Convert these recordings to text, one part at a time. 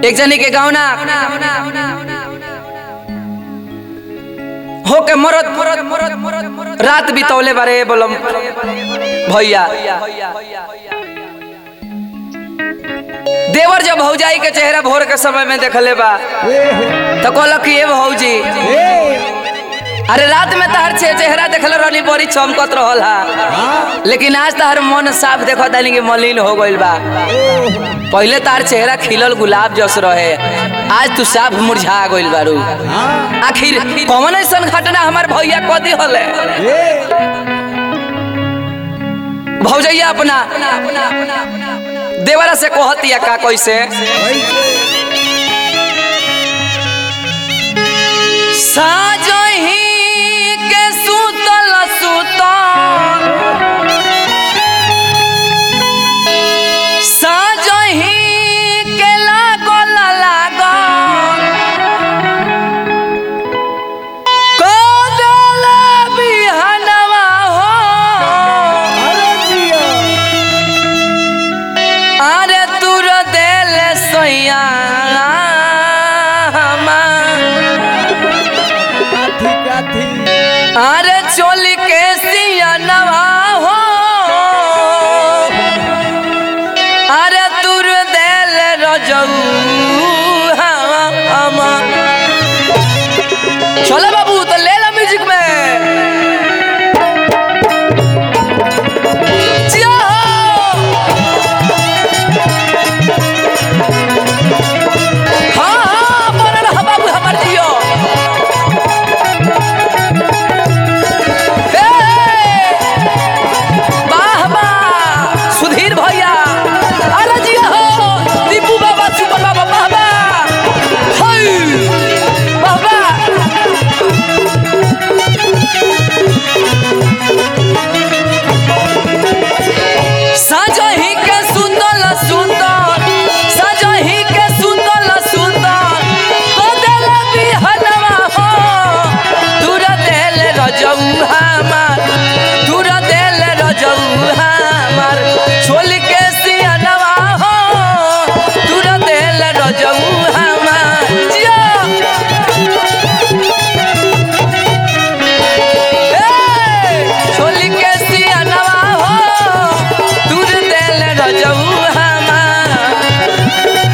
एक जनी के गावना हो के मरद रात बितौले बारे बोलम भैया देवर जब भौजाई के चेहरा भोर के समय में देखले बा तो कहलक कि ये भौजी अरे रात में तहर छे चेहरा देखल रहनी बड़ी चमकत रहल हा लेकिन आज तहर मन साफ देखो तानी कि मलिन हो गइल बा पहले तार चेहरा खिलल गुलाब जस रहे आज तू साफ मुरझा गइल बारू आखिर कौन ऐसन घटना हमार भैया कदी हले भौजैया अपना देवरा से कहतिया का कैसे साजही के सुतल सुतल साजही के लागल लागल कदल बिहनवा हो अरे तुर देल सैया अरे चोली के सियनवा हो अरे तुर देल रजऊ हमा चलो बाबू तो ले लो म्यूजिक में जिया हाँ हाँ बोल रहा बाबू हमार जियो हे, वाह वाह सुधीर भैया अरे जिया हो दीपू बाबा सुपर बाबा वाह वाह हाय वाह वाह साजही के सुतल सुतल साजही के सुतल सुतल बदल बिहनवा हो दूर देल रजऊ हमार दूर देल रजऊ हमार छोल के सियनवा हो दूर देल रजऊ हमार जिया छोली के सियनवा हो दूर देल रजऊ हमार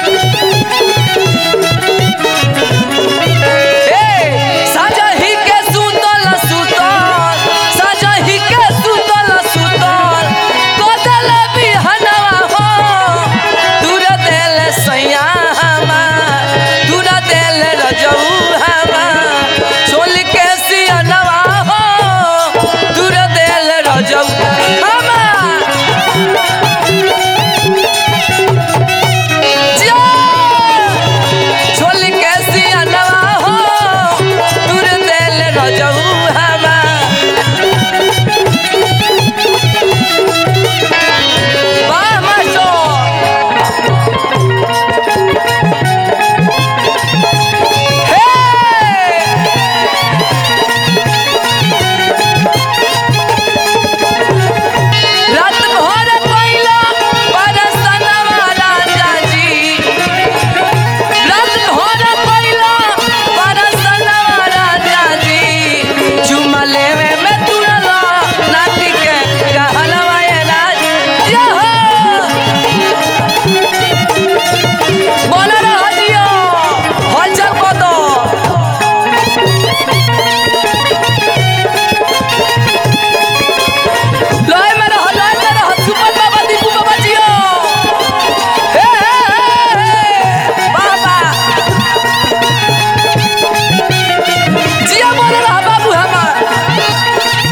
ए, साजही के सुतल सुतल साजही के सुतल सुतल कोदल बिहनवा हो दूर देल सैया हमार दूर देल रजऊ हमार चोल के सियनवा हो दूर देल रजऊ हमार जिया छोल के सियनवा हो दूर देल रजऊ हमार वाह मास्टर हे रात भर पहिला बरसनवा राजा जी रात भर पहिला बरसनवा राजा जी चुमा लेवे में तुरला नाटी के कहलवा ये राज यहो बोल रहा दियो हलचल को दो लय में रह लय में रह सुपर बाबा दीपू बाबा जियो हे हे हे बाबा जिया बोल रहा बाबू हमार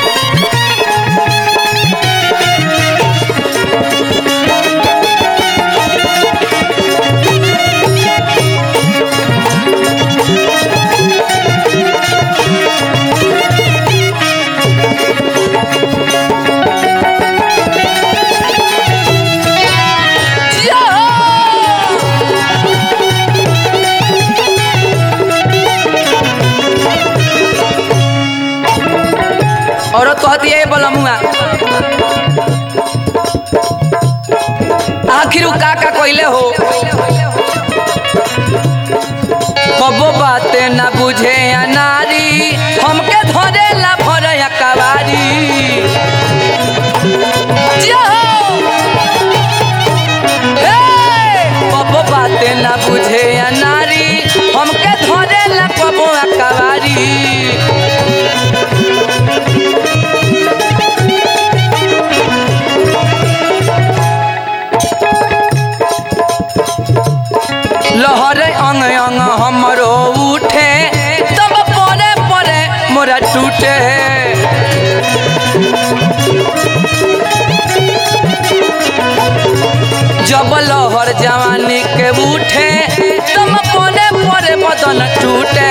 औरत कहती है बोलमुआ आखिर उ का का कइले हो लहर अंग अंग हमरो उठे तब परे परे मोरा टूटे जब लहर जवानी के उठे तब परे परे बदन टूटे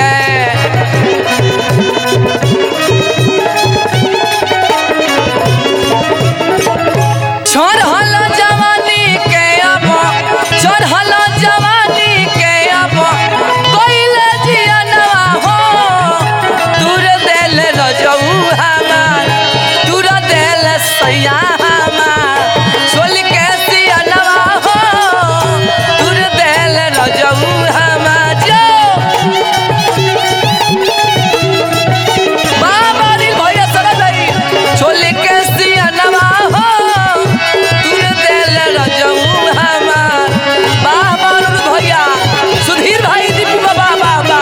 चढ़ल जवानी के अब चढ़ल जवानी के अब कोइले जियनवा हो दूर देल रजऊ हमार दूर देल सैया हमार सोल के सियनवा हो दूर देल रजऊ हमार जो बाबा रे भैया सरा दई छोले के सियनवा हो तूने देल रजऊ हमार बाबा रे भैया सुधीर भाई दीपू बाबा बाबा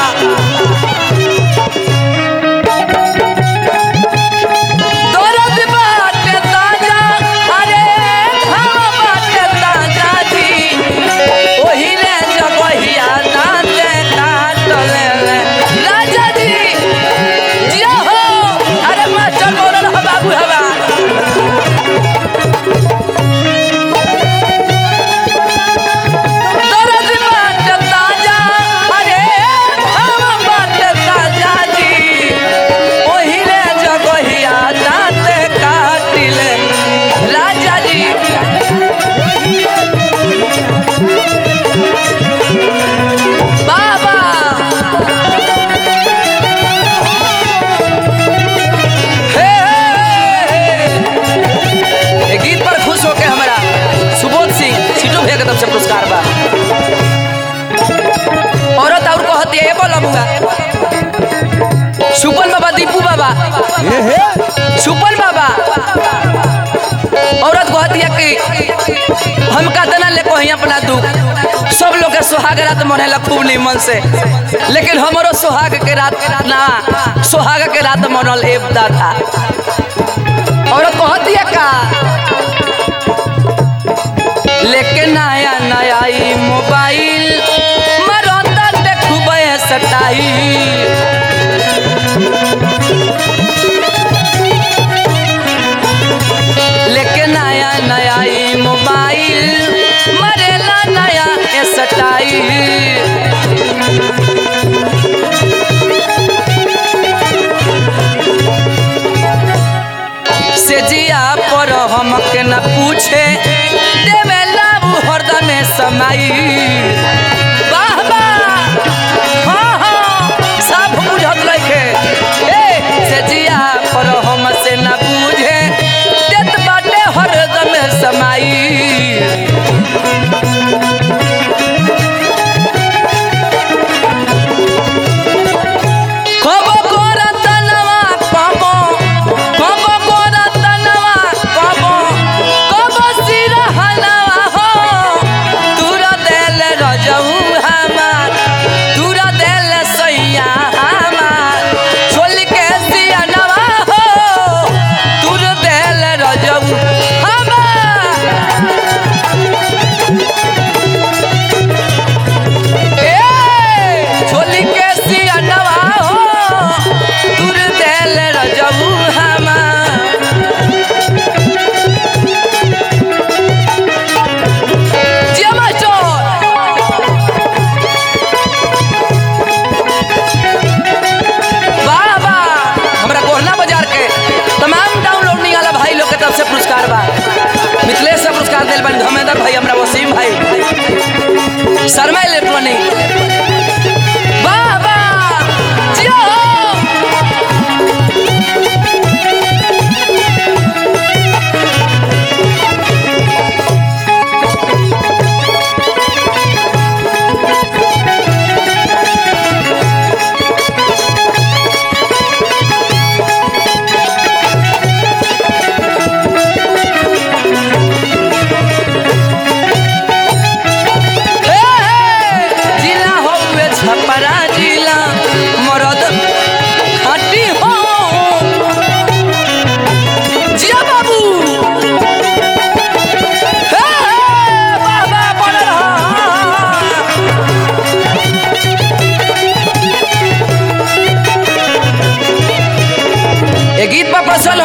दर्द बाटे ताजा अरे घाव बाटे ताजा जी ओही रे जगहिया दांते काट ले राजा जी जिया हो अरे मास्टर बोल रहा बाबू हवा दर्द बाट ताजा अरे हम बाट ताजा जी ओही रे जगहिया दांत काटिले राजा जी बाबा हे, हे, हे। ये गीत पर खुश होके हमारा सुबोध सिंह सीटो भैया के तरफ से पुरस्कार बा औरत और कहती है ये बोला मुंगा सुपन बाबा दीपू बाबा सुपन बाबा औरत कहती है कि हम कहते ले कहीं अपना दुख सब लोग के सुहाग रात मनेला खूब निमन से लेकिन हमारो सुहाग के रात ना सुहाग के रात मनल एबदा था औरत कहती है का लेके नया नया ई मोबाइल मरंदा देखबे सटाई लेके नया नया ई मोबाइल मरेला नया स्टाइल से जिया पर हमके न पूछे देवेला उ हरदम समाई वाह वाह हाँ हाँ सब बुझत लइके ए से जिया पर हमसे न पूछे देत बाटे हरदम समाई कबो कोरतनवा कबो कबो कोरतनवा कबो कबो सिरहनवा हो तूरा देल रजऊ हमार तूरा देल सैया हमार छोल के सियनवा हो तूर देल रजऊ हमार ए छोली के सियनवा हो तूर देल रजऊ हमार जिया मास्टर वाह वाह हमरा कोहना बाजार के तमाम डाउनलोडिंग वाला भाई लोग के तरफ से पुरस्कार बा मिथिलेश से पुरस्कार दिल बन धर्मेंद्र भाई हमरा वसीम भाई शर्मा इलेक्ट्रॉनिक वाह वाह जियो हे, हे, जिला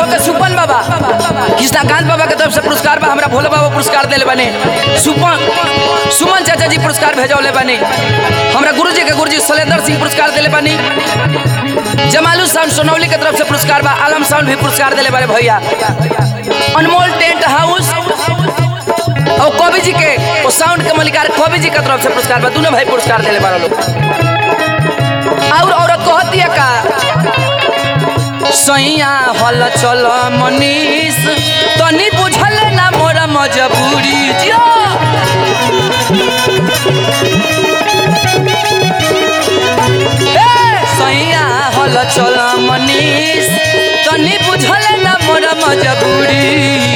लोग के सुपन बाबा कृष्णाकांत बाबा के तरफ से पुरस्कार बा हमरा भोले बाबा पुरस्कार देले बने सुपन सुमन चाचा जी पुरस्कार भेजौले बने हमरा गुरुजी के गुरुजी शैलेंद्र सिंह पुरस्कार देले बनी जमालू साउंड सोनौली के तरफ से पुरस्कार बा आलम साउंड भी पुरस्कार देले बारे भैया अनमोल टेंट हाउस और कवि जी के वो साउंड के मलिकार कवि जी के तरफ से पुरस्कार बा दोनों भाई पुरस्कार देले बारे लोग और औरत कहती है का सैया हल चल मनीष तनी बुझल ना मोर मजबूरी जियो ए, सैया हल चल मनीष तनी बुझल ना मोर मजबूरी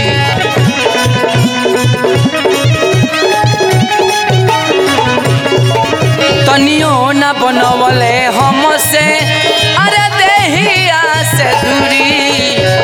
तनियो न बनवले हमसे अरे देहिया से दूरी